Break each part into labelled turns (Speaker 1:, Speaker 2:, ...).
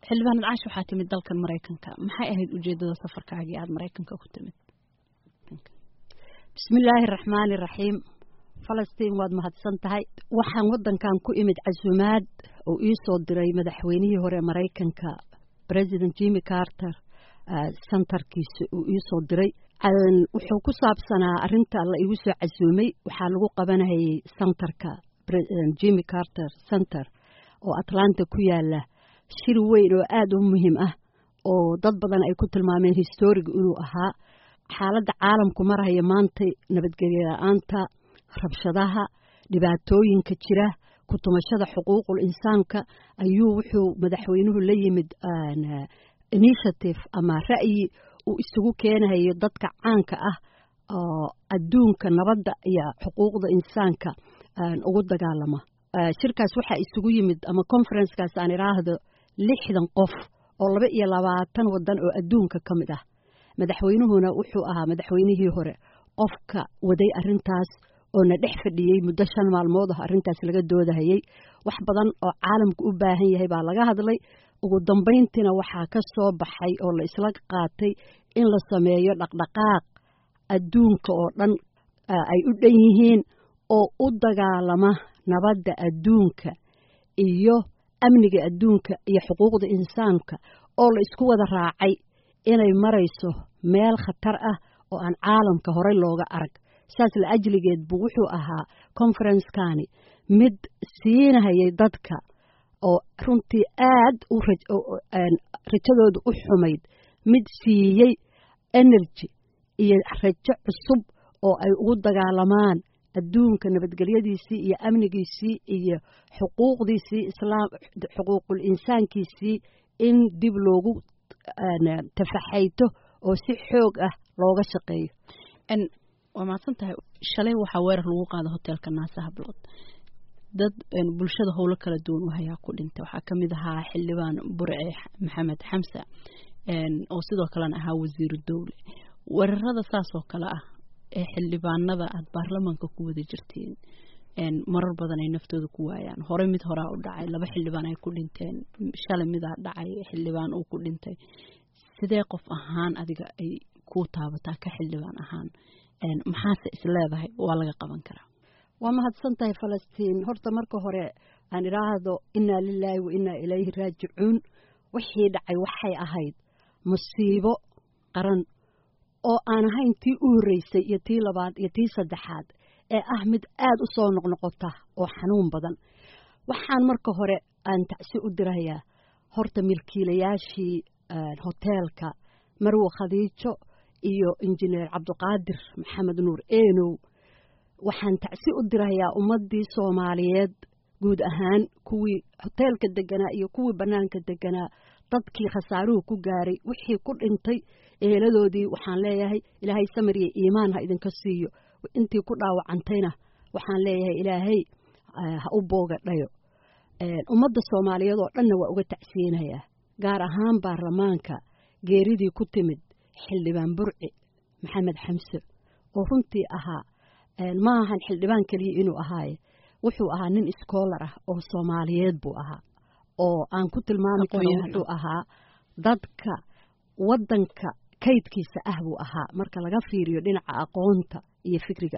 Speaker 1: xildhibaanad caash waxaa timid dalkan maraykanka maxay ahayd ujeedada safarkaagii aada maraykanka ku timid
Speaker 2: bismillaahi araxmaani iraxiim falastiin waad mahadsan tahay waxaan waddankan ku imid casumaad oo ii soo diray madaxweynihii hore maraykanka president jimmy carter sentarkiisa uu ii soo diray wuxuu ku saabsanaa arrinta la igu soo casuumay waxaa lagu qabanayay sentarka jimmy carter center oo atlanta ku yaala shir weyn oo aada u muhiim ah oo dad badan ay ku tilmaameen historiga inuu ahaa xaaladda caalamku marhaya maanta nabadgelyo la-aanta rabshadaha dhibaatooyinka jira kutumashada xuquuqul insaanka ayuu wuxuu madaxweynuhu la yimid initiative ama ra'yi uu isugu keenayo dadka caanka ah oo adduunka nabadda iyo xuquuqda insaanka ugu dagaalama shirkaas waxaa isugu yimid ama conferencekaas aan idhaahdo lixdan qof oo laba iyo labaatan waddan oo adduunka ka mid ah madaxweynuhuna wuxuu ahaa madaxweynihii hore qofka waday arintaas oo na dhex fadhiyey muddo shan maalmood ah arrintaas laga doodahayey wax badan oo caalamku u baahan yahay baa laga hadlay ugu dambayntiina waxaa ka soo baxay oo la isla qaatay in la sameeyo dhaqdhaqaaq adduunka oo dhan ay u dhan yihiin oo u dagaalama nabadda adduunka iyo amniga adduunka iyo xuquuqda insaanka oo la isku wada raacay inay marayso meel khatar ah oo aan caalamka horey looga arag saas la ajligeed buu wuxuu ahaa conferencekani mid siinahayay dadka oo runtii aad u rajadooda u xumayd mid siiyey energy iyo rajo cusub oo ay ugu dagaalamaan adduunka nabadgelyadiisii iyo amnigiisii iyo xuquuqdiisii islaam xuquuqul insaankiisii in dib loogu tafaxayto oo si xoog ah looga shaqeeyo
Speaker 1: waa mahadsan tahay shalay waxaa weerar lagu qaada hoteelka naasa hablood dad bulshada howlo kala duwan u hayaa ku dhintay waxaa ka mid ahaa xildhibaan burce maxamed xamsa oo sidoo kalena ahaa wasiiru dowle weerarada saas oo kale ah ee xildhibaanada aada baarlamaanka ku wada jirtiin marar badan ay naftooda ku waayaan hore mid horaa u dhacay laba xildhibaan ay ku dhinteen shalay midaa dhacay xildhibaan uu ku dhintay sidee qof ahaan adiga ay ku taabataa ka xildhibaan ahaan maxaase is leedahay waa laga qaban karaa
Speaker 2: waa mahadsan tahay falastiin horta marka hore aan idhaahdo innaa lilaahi wa innaa ilayhi raajicuun wixii dhacay waxay ahayd musiibo qaran oo aan ahayn tii u horreysay iyo tii labaad iyo tii saddexaad ee ah mid aad u soo noqnoqota oo xanuun badan waxaan marka hore aan tacsi u dirayaa horta milkiilayaashii hoteelka marwo khadiijo iyo injineer cabdiqaadir maxamed nuur eenow waxaan tacsi u dirayaa ummaddii soomaaliyeed guud ahaan kuwii hoteelka deganaa iyo kuwii bannaanka deganaa dadkii khasaaruhu ku gaaray wixii ku dhintay eeladoodii waxaan leeyahay ilaahay samir iyo iimaan ha idinka siiyo intii ku dhaawacantayna waxaan leeyahay ilaahay ha u booga dhayo ummadda soomaaliyeed oo dhanna waa uga tacsiyeynayaa gaar ahaan baarlamaanka geeridii ku timid xildhibaan burci maxamed xamse oo runtii ahaa ma ahan xildhibaan keliya inuu ahaaye wuxuu ahaa nin iskoolar ah oo soomaaliyeed buu ahaa oo aan ku tilmaami karo wuxuu ahaa dadka waddanka kaydkiisa ah buu ahaa marka laga fiiriyo dhinaca aqoonta iyo fikriga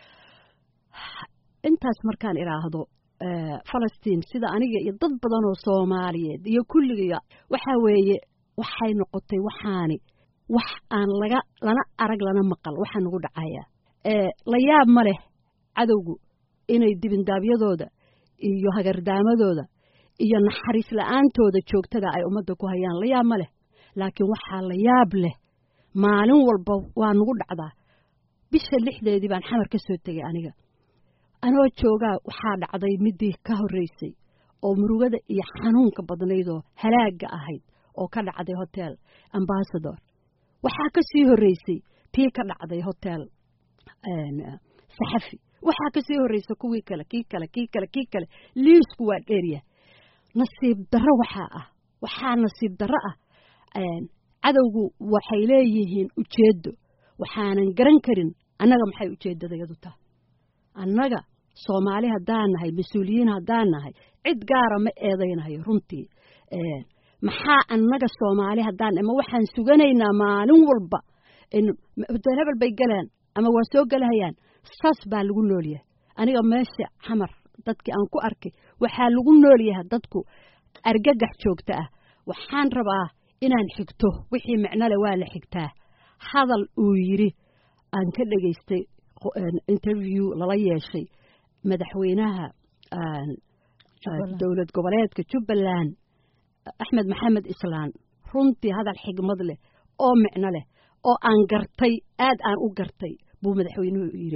Speaker 2: intaas markaan idhaahdo falastiin sida aniga iyo dad badan oo soomaaliyeed iyo kulliga waxaa weeye waxay noqotay waxaani wax aan laga lana arag lana maqal waxaa nagu dhacaya la yaab ma leh cadowgu inay dibindaabyadooda iyo hagardaamadooda iyo naxariis la-aantooda joogtada ay ummadda ku hayaan la yaab ma leh laakiin waxaa la yaab leh maalin walba waa nagu dhacdaa bisha lixdeedii baan xamar ka soo tegay aniga anoo joogaa waxaa dhacday midii ka horreysay oo murugada iyo xanuunka badnaydoo halaagga ahayd oo ka dhacday hotel ambasador waxaa ka sii horreysay tii ka dhacday hotel saxafi waxaa ka sii horreysay kuwii kale kii kale kii kale kii kale liisku waa dheerya nasiib darro waxaa ah waxaa nasiib darro ah cadowgu waxay leeyihiin ujeeddo waxaanan garan karin annaga maxay ujeeddadayadu tahay annaga soomaali haddaan nahay mas-uuliyiin haddaan nahay cid gaara ma eedaynayo runtii maxaa annaga soomaali haddaan ama waxaan suganaynaa maalin walba hotel hebel bay galaan ama waa soo gelahayaan saas baa lagu noolyahay aniga meesha xamar dadkii aan ku arkay waxaa lagu noolyahay dadku argagax joogta ah waxaan rabaa inaan xigto wixii micnole waa la xigtaa hadal uu yidhi aan ka dhegaystay interview lala yeeshay madaxweynaha dowlad goboleedka jubbaland axmed maxamed islaan runtii hadal xigmad leh oo micno leh oo aan gartay aad aan u gartay buu madaxweynuhu yidhi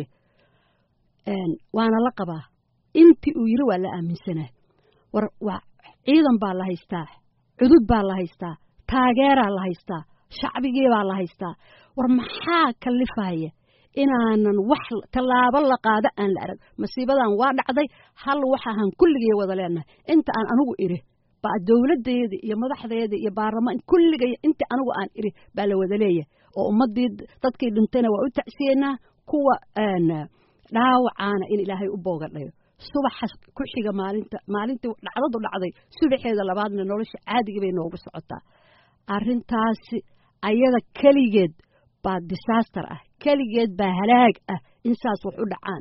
Speaker 2: waana la qabaa intii uu yidhi waa la aaminsanaa war waa ciidan baa la haystaa cudud baa la haystaa taageeraa la haystaa shacbigii baa la haystaa war maxaa kalifaya inaanan wax tallaabo la qaado aan la arag masiibadan waa dhacday hal waxaahan kulligay wada leenahay inta aan anigu idhi baa dowladdeeda iyo madaxdeeda iyo baarlamaan kulligay inta anigu aan idhi baa la wada leeyahay oo ummaddii dadkii dhintayna waa u tacsiyeynaa kuwa dhaawacaana in ilaahay u boogadhayo subaxa ku xiga maalinta maalintii dhacdadu dhacday subaxeeda labaadna nolosha caadigii bay noogu socotaa arrintaasi ayada keligeed baa disaster ah keligeed baa halaag ah in saas wax u dhacaan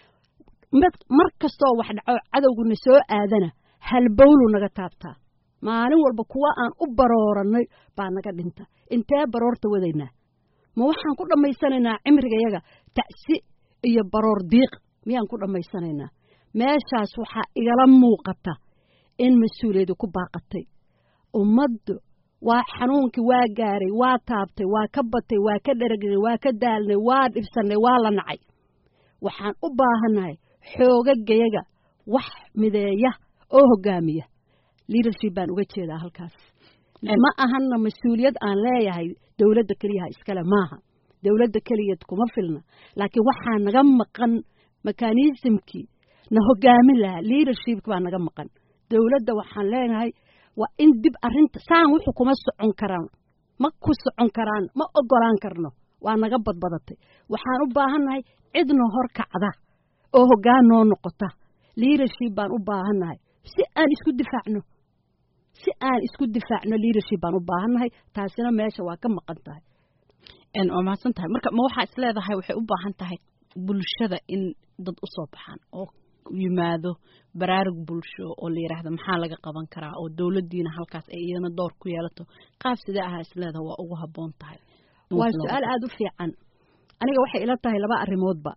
Speaker 2: mar kastoo wax dhaco cadowguna soo aadana halbowlu naga taabtaa maalin walba kuwa aan u baroorannay baa naga dhinta intee baroorta wadaynaa ma waxaan ku dhammaysanaynaa cimrigayaga tacsi iyo baroor diiq miyaan ku dhammaysanaynaa meeshaas waxaa igala muuqata in mas-uuliyadu ku baaqatay ummaddu waa xanuunkii waa gaaray waa taabtay waa ka batay waa ka dheragnay waa ka daalnay waa dhibsannay waa la nacay waxaan u baahannahay xoogagayaga wax mideeya oo hogaamiya leadership baan uga jeedaa halkaas ma ahanna mas-uuliyad aan leeyahay dowladda keliyaha iskale maaha dowladda keligeed kuma filna laakiin waxaa naga maqan mekanismkii na hogaamin lahaa leadershipk baa naga maqan dowladda waxaan leenahay waa in dib arrinta saan wuxuu kuma socon karaan ma ku socon karaan ma ogolaan karno waa naga badbadatay waxaan u baahannahay cidna hor kacda oo hoggaan noo noqota leadership baan u baahannahay si aan isku difaacno si aan isku difaacno leadership baan u baahannahay taasina meesha waa ka maqan tahay
Speaker 1: waa mahadsan tahay marka ma waxaa is leedahay waxay u baahan tahay bulshada in dad u soo baxaan oo yimaado baraarug bulsho oo la yidhaahdo maxaa laga qaban karaa oo dowladdiina halkaas ay iyadana door ku yeelato qaab sidee ahaa is leedahay waa ugu habboon tahay
Speaker 2: waa su-aal aada u fiican aniga waxay ila tahay laba arrimoodba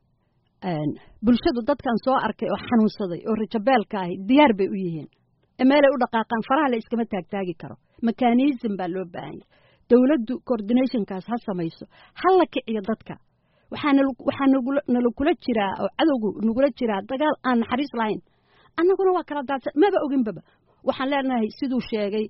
Speaker 2: bulshadu dadkan soo arkay oo xanuunsaday oo rajabeelka ahi diyaar bay u yihiin meelay u dhaqaaqaan faraha la iskama taagtaagi karo mekanism baa loo baahanya dowladdu coordinationkaas ha samayso ha la kiciyo dadka waxaa nalakula jiraa oo cadowgu nagula jiraa dagaal aan naxariis lahayn annaguna waa kala daadsan maba oginbaba waxaan leenahay siduu sheegay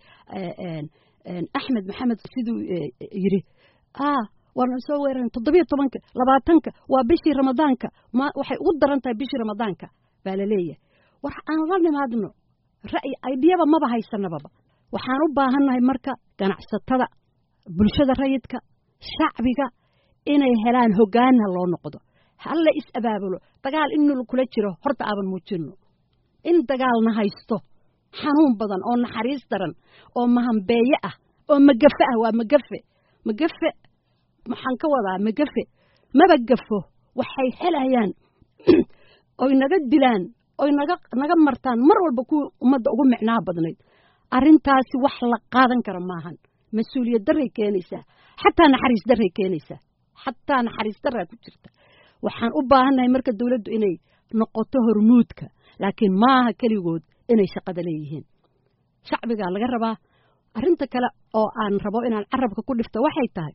Speaker 2: axmed maxamed siduu yidhi waana soo weeraran toddobiyo tobanka labaatanka waa bishii ramadaanka ma waxay ugu daran tahay bishii ramadaanka baa la leeyahay war aan la nimaadno ra'yi aydiyaba maba haysanababa waxaan u baahannahay marka ganacsatada bulshada rayidka shacbiga inay helaan hoggaanna loo noqdo halla is abaabulo dagaal in kula jiro horta aaban muujinno in dagaalna haysto xanuun badan oo naxariis daran oo mahambeeye ah oo magafe ah waa magafe magafe maxaan ka wadaa magafe maba gafo waxay helayaan oy naga dilaan oy naga naga martaan mar walba kuwii ummadda ugu micnaha badnayd arrintaasi wax la qaadan kara maahan mas-uuliyad daray keenaysaa xataa naxariis daray keenaysaa xataa naxariis daraa ku jirta waxaan u baahannahay marka dowladdu inay noqoto hormuudka laakiin maaha keligood inay shaqada leeyihiin shacbigaa laga rabaa arrinta kale oo aan rabo inaan carabka ku dhifto waxay tahay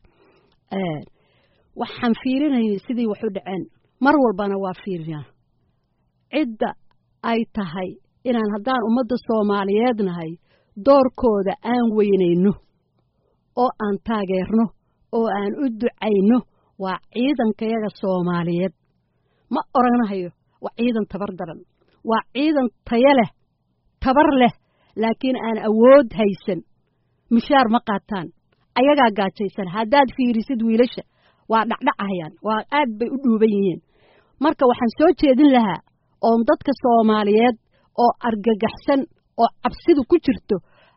Speaker 2: waxaan fiirinayay sidii wax u dhaceen mar walbana waa fiirinaa cidda ay tahay inaan haddaan ummadda soomaaliyeed nahay doorkooda aan weynayno oo aan taageerno oo aan u ducayno waa ciidankayaga soomaaliyeed ma oranahayo waa ciidan tabar daran waa ciidan tayo leh tabar leh laakiin aan awood haysan mushaar ma qaataan ayagaa gaajaysan haddaad fiirisid wiilasha waa dhacdhacayaan waa aad bay u dhuuban yihiin marka waxaan soo jeedin lahaa oon dadka soomaaliyeed oo argagaxsan oo cabsidu ku jirto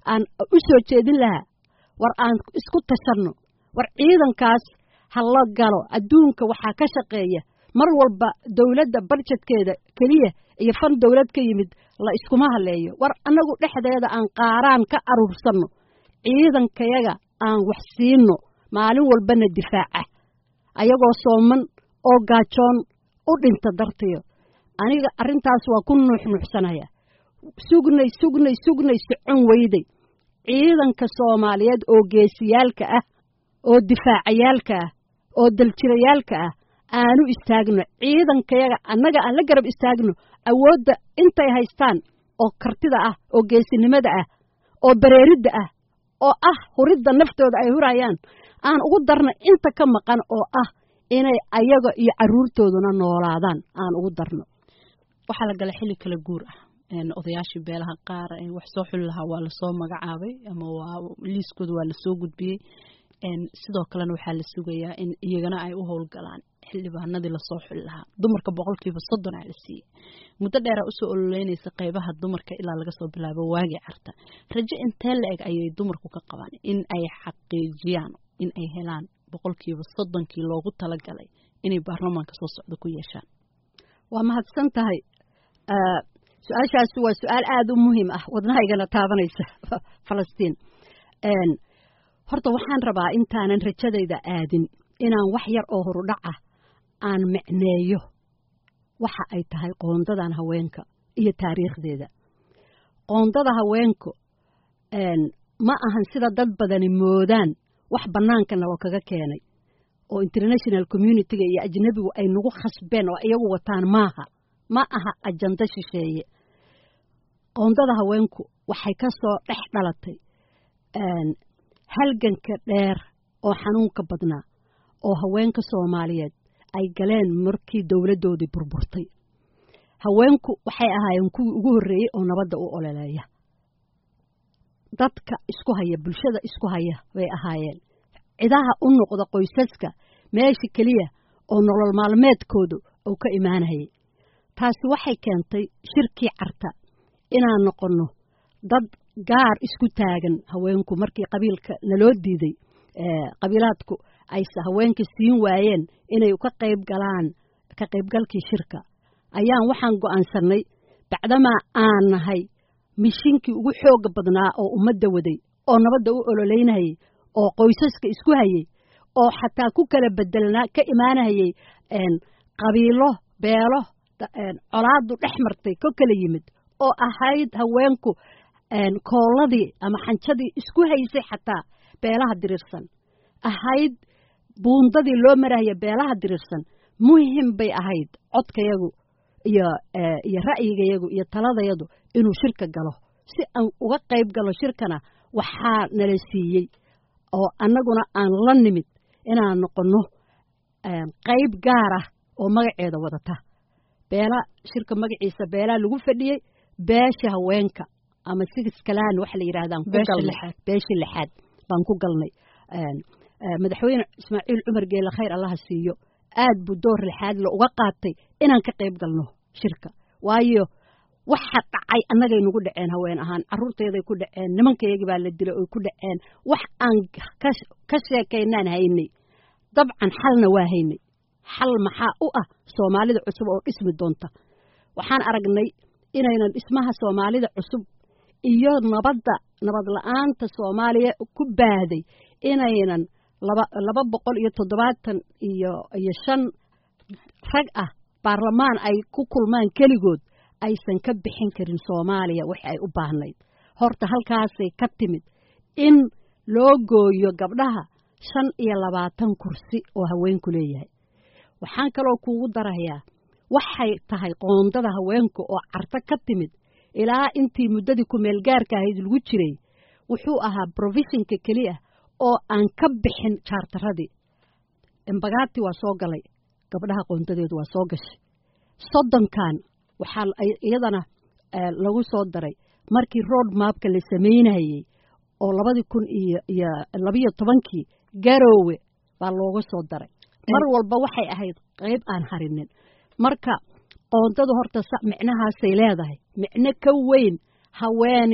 Speaker 2: aan u soo jeedin lahaa war aan isku tashanno war ciidankaas ha la galo adduunka waxaa ka shaqeeya mar walba dowladda barjedkeeda keliya iyo fan dowlad ka yimid la iskuma haleeyo war annagu dhexdeeda aan qaaraan ka aruursanno ciidankayaga aan wax siinno maalin walbana difaaca ayagoo sooman oo gaajoon u dhinta dartiyo aniga arrintaas waa ku nuuxnuuxsanaya sugnay sugnay sugnay socon weyday ciidanka soomaaliyeed oo geesiyaalka ah oo difaacayaalka ah oo daljirayaalka ah aanu istaagno ciidankayaga annaga aan la garab istaagno awoodda intay haystaan oo kartida ah oo geesinimada ah oo bareeridda ah oo ah huridda naftooda ay hurayaan aan ugu darno inta ka maqan oo ah inay ayaga iyo carruurtooduna noolaadaan aan ugu darno
Speaker 1: waxaa la gala xilli kala guur ah odayaashii beelaha qaar wax soo xuli lahaa waa lasoo magacaabay ama waa liiskooda waa lasoo gudbiyey sidoo kalena waxaa la sugayaa in iyagana ay u howlgalaan xildhibaanadii lasoo xuli lahaa dumarka boqolkiiba soddon aa la siiyey muddo dheeraa usoo ololeynaysa qeybaha dumarka ilaa laga soo bilaabo waagii carta rajo intee la eg ayay dumarku ka qabaan in ay xaqiijiyaan in ay helaan boqolkiiba soddonkii loogu talagalay inay baarlamaanka soo socda ku yeeshaan
Speaker 2: waa mahadsan tahay su-aashaasi waa su-aal aada u muhiim ah wadnahaygana taabanaysa falastiin horta waxaan rabaa intaanan rajadayda aadin inaan wax yar oo horudhac ah aan micneeyo waxa ay tahay qoondadan haweenka iyo taariikhdeeda qoondada haweenku ma ahan sida dad badani moodaan wax bannaanka nalo kaga keenay oo international communitiga iyo ajnabigu ay nagu khasbeen oo iyagu wataan maaha ma aha ajando shisheeye qoondada haweenku waxay ka soo dhex dhalatay halganka dheer oo xanuunka badnaa oo haweenka soomaaliyeed ay galeen markii dowladdoodii burburtay haweenku waxay ahaayeen kuwii ugu horreeyey oo nabadda u ololeeya dadka isku haya bulshada isku haya bay ahaayeen cidaha u noqda qoysaska meesha keliya oo nolol maalmeedkoodu uu ka imaanayay taasi waxay keentay shirkii carta inaan noqonno dad gaar isku taagan haweenku markii qabiilka naloo diiday qabiilaadku ayse haweenka siin waayeen inay ka qayb galaan ka qaybgalkii shirka ayaan waxaan go'aansannay bacdamaa aan nahay mishinkii ugu xooga badnaa oo ummadda waday oo nabadda u ololeynayay oo qoysaska isku hayay oo xataa ku kala bedelnaa ka imaanahayay qabiilo beelo colaadu dhex martay ka kala yimid oo ahayd haweenku koolladii ama xanjadii isku haysay xataa beelaha diriirsan ahayd buundadii loo marahaya beelaha diriirsan muhim bay ahayd codkayagu iyo iyo ra'yigayagu iyo taladayadu inuu shirka galo si aan uga qayb galo shirkana waxaa nala siiyey oo annaguna aan la nimid inaan noqonno qayb gaar ah oo magaceeda wadata beela shirka magaciisa beelaa lagu fadhiyey beesha haweenka ama sigiskalaan waxa la yidhahdaan ku galnay beeshii lixaad baan ku galnay madaxweyne ismaaciil cumar geele khayr allaha siiyo aad buu door lixaad la uga qaatay inaan ka qayb galno shirka waayo waxa dhacay annagay nagu dhaceen haween ahaan carruurtayday ku dhaceen nimankayagii baa la dilay oy ku dhaceen wax aan ka sheekaynaan haynay dabcan xalna waa haynay xal maxaa u ah soomaalida cusub oo dhismi doonta waxaan aragnay inaynan dhismaha soomaalida cusub iyo nabadda nabad la-aanta soomaaliya ku baahday inaynan laba laba boqol iyo toddobaatan iyo iyo shan rag ah baarlamaan ay ku kulmaan keligood aysan ka bixin karin soomaaliya wixi ay u baahnayd horta halkaasay ka timid in loo gooyo gabdhaha shan iyo labaatan kursi oo haweenku leeyahay waxaan kaloo kuugu darayaa waxay tahay qoondada haweenku oo carto ka timid ilaa intii muddadii kumeelgaarka ahayd lagu jiray wuxuu ahaa brofeshinka keliya oo aan ka bixin jaartaradii embagaati waa soo galay gabdhaha qoondadeedu waa soo gashay soddonkan waxaa iyadana lagu soo daray markii road mapka la samaynayey oo labadii kun iyo iyo labiyo tobankii garoowe baa looga soo daray mar walba waxay ahayd qayb aan harinin marka qoondadu horta micnahaasay leedahay micno ka weyn haweeni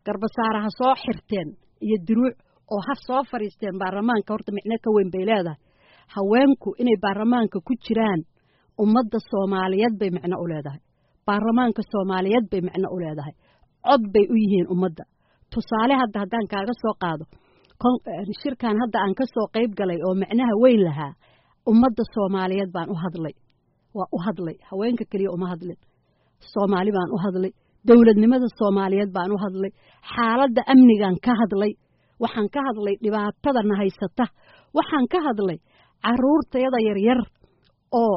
Speaker 2: garbasaara ha soo xirteen iyo diruuc oo ha soo fadhiisteen baarlamaanka horta micno ka weyn bay leedahay haweenku inay baarlamaanka ku jiraan ummadda soomaaliyeed bay micno u leedahay baarlamaanka soomaaliyeed bay micno u leedahay cod bay u yihiin ummadda tusaale hadda haddaan kaaga soo qaado shirkan hadda aan ka soo qayb galay oo micnaha weyn lahaa ummadda soomaaliyeed baan u hadlay waa u hadlay haweenka keliya uma hadlin soomaali baan u hadlay dowladnimada soomaaliyeed baan u hadlay xaaladda amnigaan ka hadlay waxaan ka hadlay dhibaatadana haysata waxaan ka hadlay caruurtayada yaryar oo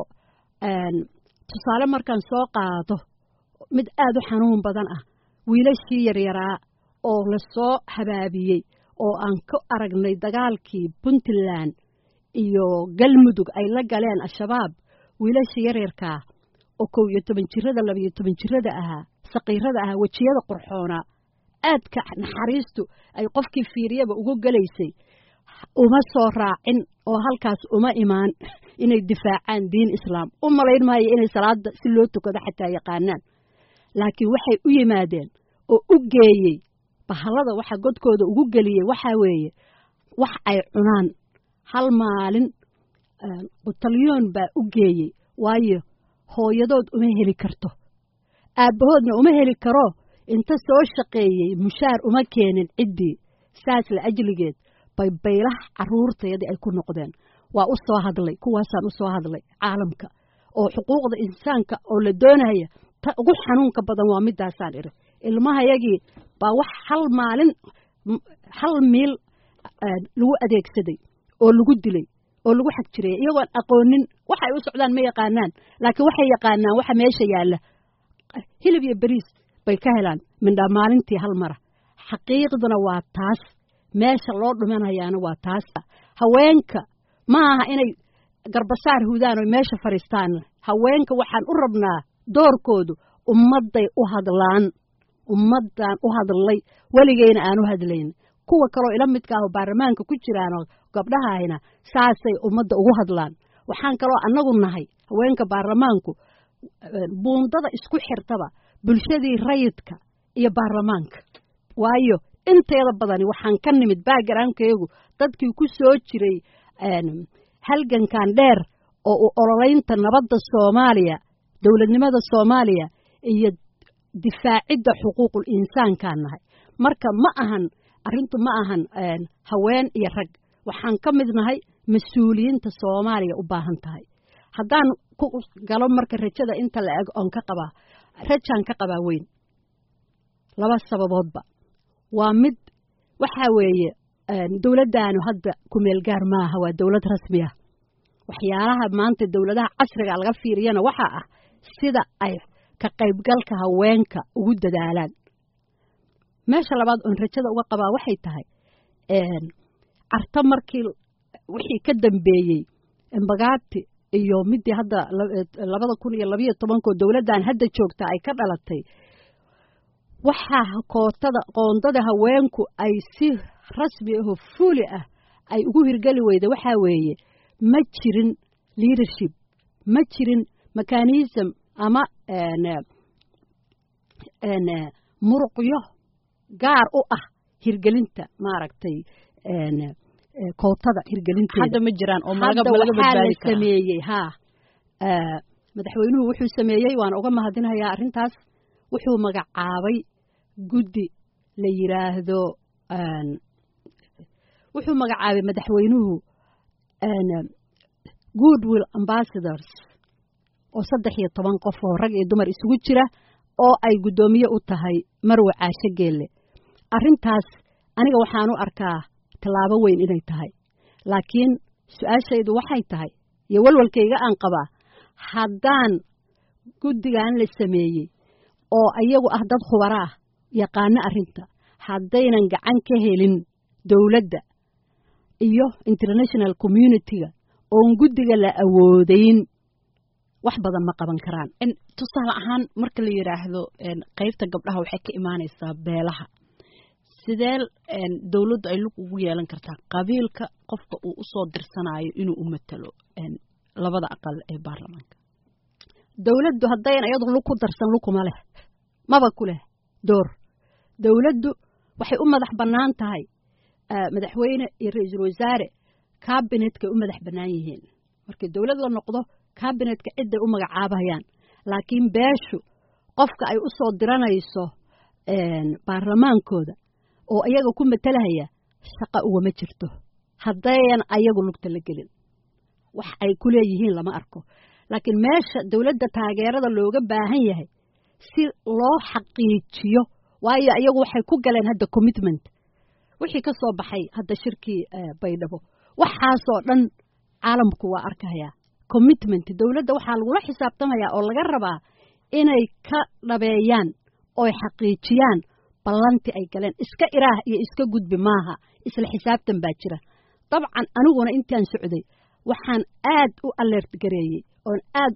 Speaker 2: tusaale markaan soo qaado mid aad u xanuun badan ah wiilashii yaryaraa oo lasoo habaabiyey oo aan ku aragnay dagaalkii puntland iyo galmudug ay la galeen al-shabaab wiilashii yaryarkaa oo kow iyo toban jirada labiyo toban jirada ahaa saqiirada ahaa wejiyada qurxoonaa aadka naxariistu ay qofkii fiiriyaba ugu gelaysay uma soo raacin oo halkaas uma imaan inay difaacaan diin islaam u malayn maayo inay salaada si loo tukado xataa yaqaanaan laakiin waxay u yimaadeen oo u geeyey bahalada waxa godkooda ugu geliyey waxaa weeye wax ay cunaan hal maalin butalyoon baa u geeyey waayo hooyadood uma heli karto aabbahoodna uma heli karo inta soo shaqeeyey mushaar uma keenin ciddii saas la ajligeed bay baylaha caruurtayadii ay ku noqdeen waa u soo hadlay kuwaasaan u soo hadlay caalamka oo xuquuqda insaanka oo la doonaya ta ugu xanuunka badan waa midaasaan idhi ilmahayagii baa wax hal maalin hal miil lagu adeegsaday oo lagu dilay oo lagu xag jiray iyagoon aqoonin waxay u socdaan ma yaqaanaan laakiin waxay yaqaanaan waxa meesha yaalla hilib iyo beriis bay ka helaan mindhaa maalintii hal mara xaqiiqduna waa taas meesha loo dhumanayaana waa taas haweenka ma aha inay garbasaar hudaan oo meesha fadhiistaan haweenka waxaan u rabnaa doorkoodu ummadday u hadlaan ummaddaan u hadlay weligeyna aan u hadlayn kuwa kaloo ila midka ah oo baarlamaanka ku jiraanoo gabdhahayna saasay ummadda ugu hadlaan waxaan kaloo annagu nahay haweenka baarlamaanku buundada isku xirtaba bulshadii rayidka iyo baarlamaanka waayo inteeda badani waxaan ka nimid backgroundkaygu dadkii ku soo jiray halgankan dheer oo u ololeynta nabadda soomaaliya dowladnimada soomaaliya iyo difaacidda xuquuqul insaankaan nahay marka ma ahan arrintu ma ahan haween iyo rag waxaan ka mid nahay mas-uuliyiinta soomaaliya u baahan tahay haddaan ku galo marka rajada inta la eg oon ka qabaa rajaan ka qabaa weyn laba sababoodba waa mid waxaa weeye dowladdaanu hadda kumeel gaar maaha waa dowlad rasmi ah waxyaalaha maanta dowladaha casriga laga fiiriyana waxaa ah sida ay ka qaybgalka haweenka ugu dadaalaan meesha labaad oon rajada uga qabaa waxay tahay carto markii wixii ka dambeeyey embagaati iyo midii hadda labada kun iyo labayo tobankoo dowladdan hadda joogta ay ka dhalatay waxaa kootada qoondada haweenku ay si rasmi ahoo fuuli ah ay ugu hirgeli weyda waxaa weeye ma jirin leadership ma jirin mechanism ama muruqyo gaar u ah hirgelinta maaragtay kootada hirgelinteeda
Speaker 1: hadda ma jiraan oo malaga
Speaker 2: hadda
Speaker 1: malaga
Speaker 2: waxaa la
Speaker 1: badbaadi karaa
Speaker 2: sameeyey haa madaxweynuhu wuxuu sameeyey waan uga mahadinayaa arrintaas wuxuu magacaabay guddi la yiraahdo wuxuu magacaabay madaxweynuhu goodwill ambassadors oo saddex iyo toban qof oo rag iyo dumar isugu jira oo ay guddoomiye u tahay marwe caashe geelle arrintaas aniga waxaan u arkaa tallaabo weyn inay tahay laakiin su-aashaydu waxay tahay iyo walwalkayga aan qabaa haddaan guddigan la sameeyey oo iyagu ah dad khubaro ah yaqaano arrinta haddaynan gacan ka helin dowladda iyo international community-ga oon guddiga la awoodayn wax badan ma qaban karaan
Speaker 1: En tusaale ahaan marka la yidhaahdo en, qaybta gabdhaha waxay ka imaanaysaa beelaha sidee en, dowladdu ay lug ugu yeelan kartaa qabiilka qofka uu usoo dirsanayo inuu u matalo en, labada aqal ee baarlamaanka
Speaker 2: dowladdu haddayn iyadu lug ku darsan lug kuma leh maba ku leh door dowladdu waxay u madax bannaan tahay madaxweyne iyo ra-iisul wasaare kabinetkay u madax bannaan yihiin markii dowlad la noqdo kabinetka cidday u magacaabayaan laakiin beeshu qofka ay u soo diranayso baarlamaankooda oo iyaga ku matalahaya shaqa ugama jirto haddayan ayagu lugta la gelin wax ay ku leeyihiin lama arko laakiin meesha dowladda taageerada looga baahan yahay si loo xaqiijiyo waayo iyagu waxay ku galeen hadda commitment wixii ka soo baxay hadda shirkii baydhabo waxaasoo dhan caalamku waa arkayaa commitment dowladda waxaa lagula xisaabtamayaa oo laga rabaa inay ka dhabeeyaan oy xaqiijiyaan ballanti ay galeen iska iraah iyo iska gudbi maaha isla xisaabtan baa jira dabcan aniguna intaan socday waxaan aad u alert gareeyey oon aad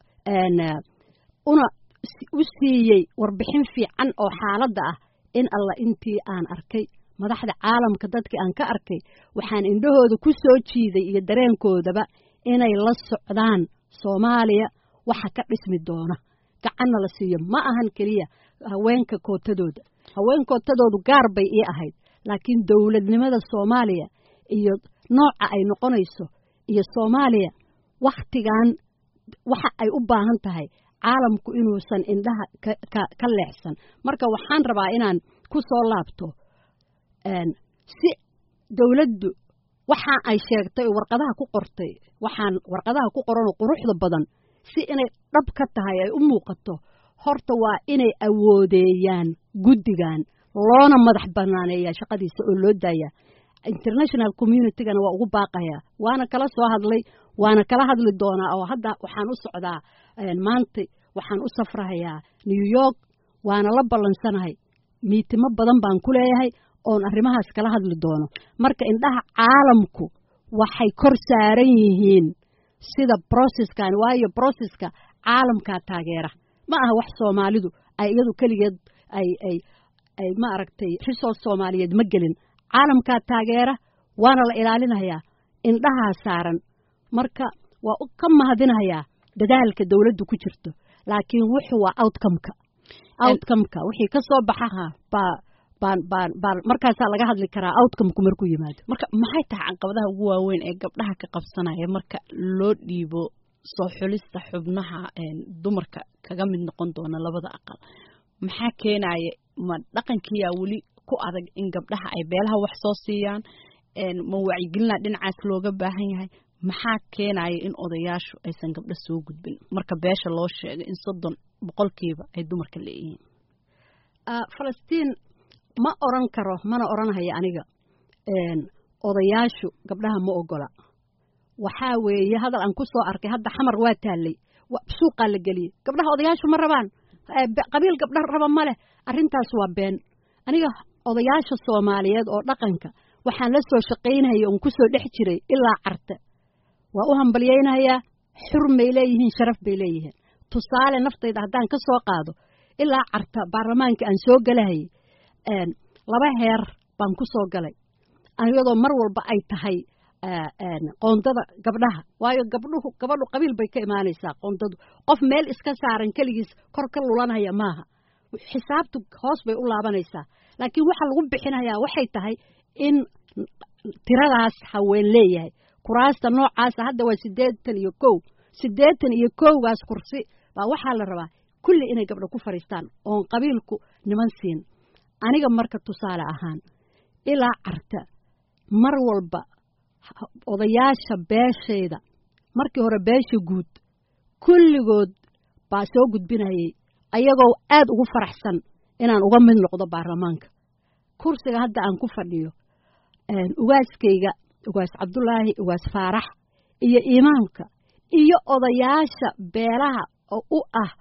Speaker 2: una u siiyey warbixin fiican oo xaaladda ah in alla intii aan arkay madaxda caalamka dadkii aan ka arkay waxaan indhahooda ku soo jiiday iyo dareenkoodaba inay la socdaan soomaaliya waxa ka dhismi doona gacanna la siiyo ma ahan keliya haweenka kootadooda haween kootadoodu gaar bay ii ahayd laakiin dowladnimada soomaaliya iyo nooca ay noqonayso iyo soomaaliya wakhtigan waxa ay u baahan tahay caalamku inuusan indhaha ka leexsan marka waxaan rabaa inaan ku soo laabto si dowladdu waxa ay sheegtay oo warqadaha ku qortay waxaan warqadaha ku qoranoo quruxda badan si inay dhab ka tahay ay u muuqato horta waa inay awoodeeyaan guddigan loona madax banaaneeyaa shaqadiisa oo loo daayaa international communitygana waa ugu baaqayaa waana kala soo hadlay waana kala hadli doonaa oo hadda waxaan u socdaa maanta waxaan u safrahayaa new york waana la ballansanahay miitimo badan baan ku leeyahay oon arrimahaas kala hadli doono marka indhaha caalamku waxay kor saaran yihiin sida broceskan waayo broceska caalamkaa taageera ma aha wax soomaalidu ay iyadu keligeed ay ay ay ma aragtay resource soomaaliyeed ma gelin caalamkaa taageera waana la ilaalinayaa indhahaa saaran marka waa ka mahadinayaa dadaalka dowladdu ku jirto laakiin wuxuu waa outcomeka outcomeka wixii ka soo baxa baa baan baan baan markaasaa laga hadli karaa outcomeku markuu yimaado
Speaker 1: marka maxay tahay caqabadaha ugu waaweyn ee gabdhaha ka qabsanaya marka loo dhiibo soo xulista xubnaha dumarka kaga mid noqon doona labada aqal maxaa keenaya ma dhaqankiyaa weli ku adag in gabdhaha ay beelaha wax soo siiyaan ma wacyigelina dhinacaas looga baahan yahay maxaa keenaya in odayaashu aysan gabdho soo gudbin marka beesha loo sheegay in soddon boqolkiiba ay dumarka leeyihiin
Speaker 2: falastiin ma oran karo mana oranhaya aniga odayaashu gabdhaha ma ogola waxaa weeye hadal aan ku soo arkay hadda xamar waa taallay suuqaa la geliyey gabdhaha odayaashu ma rabaan qabiil gabdha raba ma leh arrintaas waa been aniga odayaasha soomaaliyeed oo dhaqanka waxaan la soo shaqaynaya oon ku soo dhex jiray ilaa carte waa u hambalyaynayaa xurmay leeyihiin sharaf bay leeyihiin tusaale naftayda haddaan ka soo qaado ilaa carta baarlamaanka aan soo galahayay laba heer baan ku soo galay iyadoo mar walba ay tahay qoondada gabdhaha waayo gabdhuhu gabadhu qabiil bay ka imaanaysaa qoondadu qof meel iska saaran keligiis kor ka lulanaya maaha xisaabtu hoos bay u laabanaysaa laakiin waxa lagu bixinayaa waxay tahay in tiradaas haween leeyahay kuraasta noocaasa hadda waa siddeetan iyo kow siddeetan iyo kowgaas kursi baa waxaa la rabaa kulli inay gabdho ku fadhiistaan oon qabiilku niman siin aniga marka tusaale ahaan ilaa carta mar walba odayaasha beeshayda markii hore beesha guud kulligood baa soo gudbinayay ayagoo aad ugu faraxsan inaan uga mid noqdo baarlamaanka kursiga hadda aan ku fadhiyo ugaaskayga ugaas cabdulaahi ugaas faarax iyo imaamka iyo odayaasha beelaha oo u ah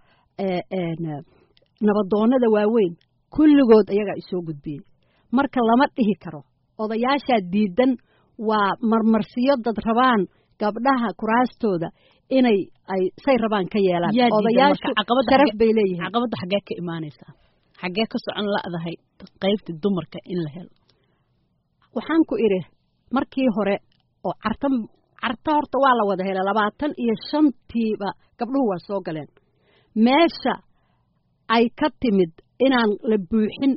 Speaker 2: nabadoonnada waaweyn kulligood ayagaa isoo gudbiyey marka lama dhihi karo odayaashaa diidan waa marmarsiyo dad rabaan gabdhaha kuraastooda inay ay say rabaan ka yeelaan odayaashu sharaf bay leeyihiin
Speaker 1: caqabadda xaggee ka imaanaysaa xaggee ka socon la'dahay qaybta dumarka in la helo
Speaker 2: waxaan ku idhi markii hore oo carta carta horta waa la wada helay labaatan iyo shantiiba gabdhuhu waa soo galeen meesha ay ka timid inaan la buuxin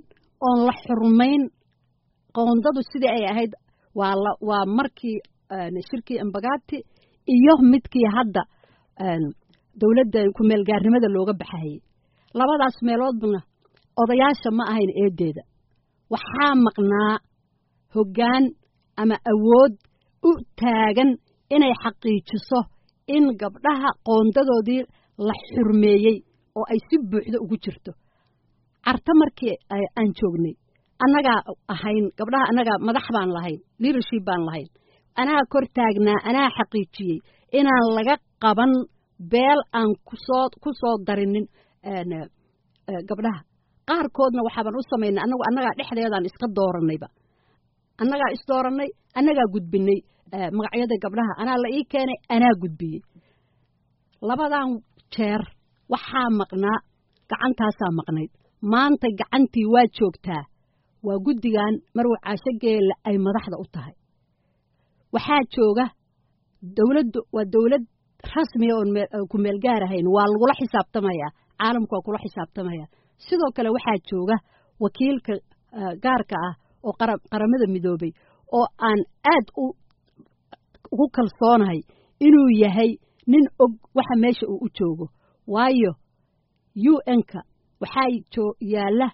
Speaker 2: oon la xurmayn qoondadu sidii ay ahayd waa la waa markii shirkii embagati iyo midkii hadda dowladda ku-meelgaarnimada looga baxayey labadaas meeloodna odayaasha ma ahayn eedeeda waxaa maqnaa hoggaan ama awood u taagan inay xaqiijiso in gabdhaha qoondadoodii la xurmeeyey oo ay si buuxda ugu jirto carta markii aan joognay annagaa ahayn gabdhaha annagaa madax baan lahayn leadership baan lahayn anaa kor taagnaa anaa xaqiijiyey inaan laga qaban beel aan kusoo ku soo darinin gabdhaha qaarkoodna waxaaban u samaynay annagu annagaa dhexdeedaan iska dooranayba annagaa isdoorannay annagaa gudbinay magacyada gabdhaha anaa la ii keenay anaa gudbiyey labadan jeer waxaa maqnaa gacantaasaa maqnayd maanta gacantii waa joogtaa waa guddigan marwa caasho geelle ay madaxda u tahay waxaa jooga dowladdu waa dowlad rasmiya oon ku meel gaar ahayn waa lagula xisaabtamayaa caalamku waa kula xisaabtamaya sidoo kale waxaa jooga wakiilka gaarka ah oo qaramada midoobay oo aan aad ugu kalsoonahay inuu yahay nin og waxa meesha uu u joogo waayo u n-ka waxaa yaalla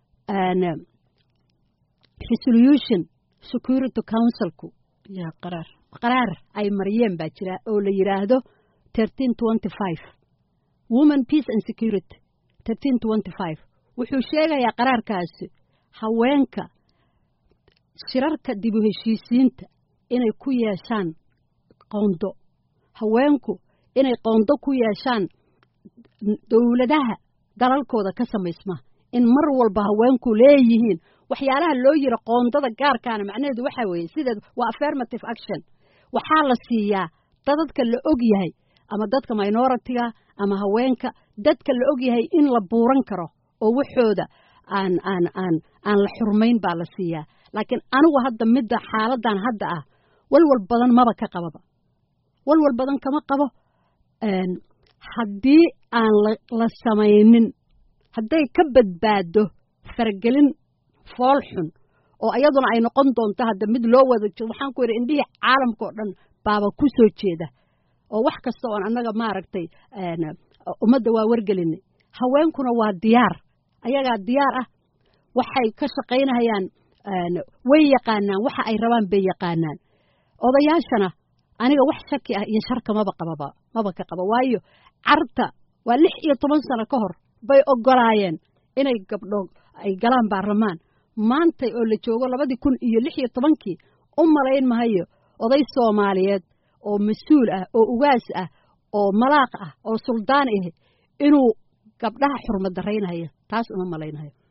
Speaker 2: resolution security councilku
Speaker 1: qaraar
Speaker 2: qaraar ay mariyeen baa jira oo la yidhaahdo thirteen twenty five woman peace and security thirteen twenty five wuxuu sheegayaa qaraarkaasi haweenka shirarka dib u heshiisiinta inay ku yeeshaan qoondo haweenku inay qoondo ku yeeshaan dowladaha dalalkooda ka samaysma in mar walba haweenku leeyihiin waxyaalaha loo yira qoondada gaarkaana macnaheedu waxaa weeye sideed waa affirmative action waxaa la siiyaa dadadka la og yahay ama dadka minoritiga ama haweenka dadka la og yahay in la buuran karo oo waxooda aan aan aan aan la xurmayn baa la siiyaa laakiin anigu hadda midda xaaladan hadda ah walwal badan maba ka qababa walwal badan kama qabo haddii aan la samaynin hadday ka badbaado faragelin fool xun oo iyaduna ay noqon doonto hadda mid loo wada jiro waxaan ku yidhi indhihii caalamka oo dhan baaba ku soo jeeda oo wax kasta oon annaga maaragtay ummadda waa wargelinay haweenkuna waa diyaar ayagaa diyaar ah waxay ka shaqaynayaan way yaqaanaan waxa ay rabaan bay yaqaanaan odayaashana aniga wax shaki ah iyo sharka maba qababa maba ka qaba waayo carta waa lix iyo toban sano ka hor bay ogolaayeen inay gabdho ay galaan baarlamaan maantay oo la joogo labadii kun iyo lix iyo tobankii u malayn mahayo oday soomaaliyeed oo mas-uul ah oo ugaas ah oo malaaq ah oo suldaan ah inuu gabdhaha xurmad daraynayo taas uma malaynayo